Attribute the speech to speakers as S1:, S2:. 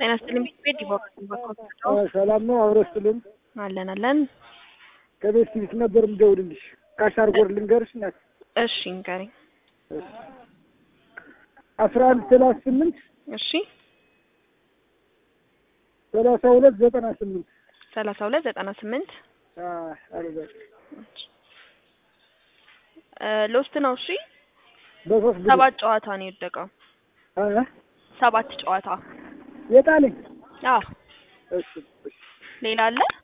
S1: ጤና ይስጥልኝ ቤት ዲቦራ
S2: ሰላም ነው። አብረስትልን
S1: አለን አለን።
S2: ከቤት ፊት ነበር የምደውልልሽ። ካሻር ጎር ልንገርሽ ናት
S1: እሺ ንገሪኝ።
S2: አስራ አንድ ሰላሳ ስምንት
S1: እሺ
S2: ሰላሳ ሁለት ዘጠና ስምንት
S1: ሰላሳ ሁለት ዘጠና ስምንት
S2: አልበል
S1: ሎስት ነው። እሺ
S2: በሶስት ጊዜ
S1: ሰባት ጨዋታ ነው የወደቀው።
S2: እ
S1: ሰባት ጨዋታ
S2: የጣለኝ
S1: አዎ።
S2: እሺ እሺ
S1: ሌላ አለ?